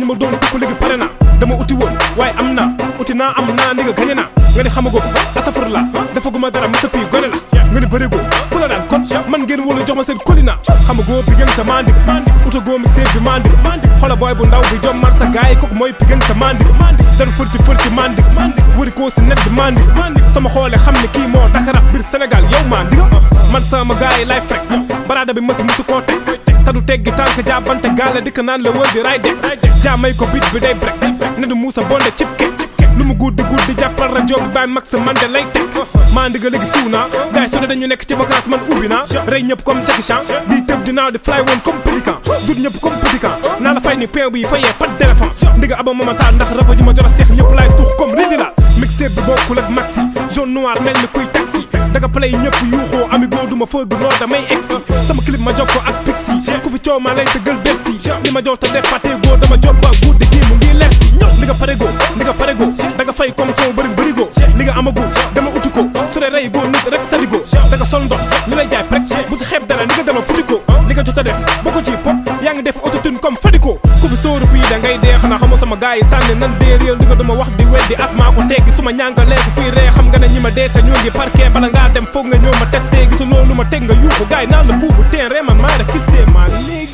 ma doon tukku léegi pare naa dama uti woon waaye am naa uti naa am naa ni nga gañe naa nga ni xamagoo tasafur la defaguma dara masa pii gone la nga ni bërigo ku la daan kon man ngeen wóolu jox ma seen kolina xamagoo bi gën sa mandig utagoo mi seet bi mandig xola booy bu ndaw bi jom man sa gaay kooku mooy bi gën sa mandig dan fërti fërti mandig wëri koo si net bi mandig sama xoole xam ne kii moo dakarab biir Sénégal yow mandig man sama gaay lay frek baraada bi mësi musu koo teg tadu teggi tànk jaabante gaale dikk naan la wër di ray de jaamay ko bit bi day brek ne du muusa bonde cib ke lu mu guddi guddi jàppal rajo bi bàyyi max man de lay teg maa ndiga léegi siw naa gars yi su ne dañu nekk ci vacance man ubbi naa rey ñëpp comme Jackie Chan di tëb di naaw di fly woon comme pélican dut ñëpp comme pélican naa la fay ni pain bi fayee pas d'éléphant ndiga aba mamataa ndax raba ji ma jot a seex ñëpp laay tuux comme résila mixtape bi bokkul ak maxi jaune noir mel ni kuy taxi daga play ñëpp yuuxoo amigo du ma fëgg noo damay egsi sama clip ma jox ko ak pixi ku fi coow maa lay tëggal bersi li ma jox te def fàtteegoo dama jot ba guddi gi mu ngi lersi li nga parego li nga parego da nga fay comme sama bëri bërigo li nga amago dama uti ko su dee rey goo nit rek saligo da nga sol ndox ñu lay jaay prek bu si xeeb dara li nga dama fudiko li nga jot a def boo ko ci pop yaa ngi def autotune comme fadiko ku fi sóoru pii da ngay dee xanaa xamoo sama gars yi sànni nan dee réel li nga dama wax di weddi asmaa ko teggi su ma ñàngalee ko fii ree xam nga ne ñi ma dee sa ñoo ngi parquet bala ngaa dem foog nga ñëw ma testé gisu loolu ma teg nga yuuxu gars yi naan la buubu teen ree man maa la kis dee maa léegi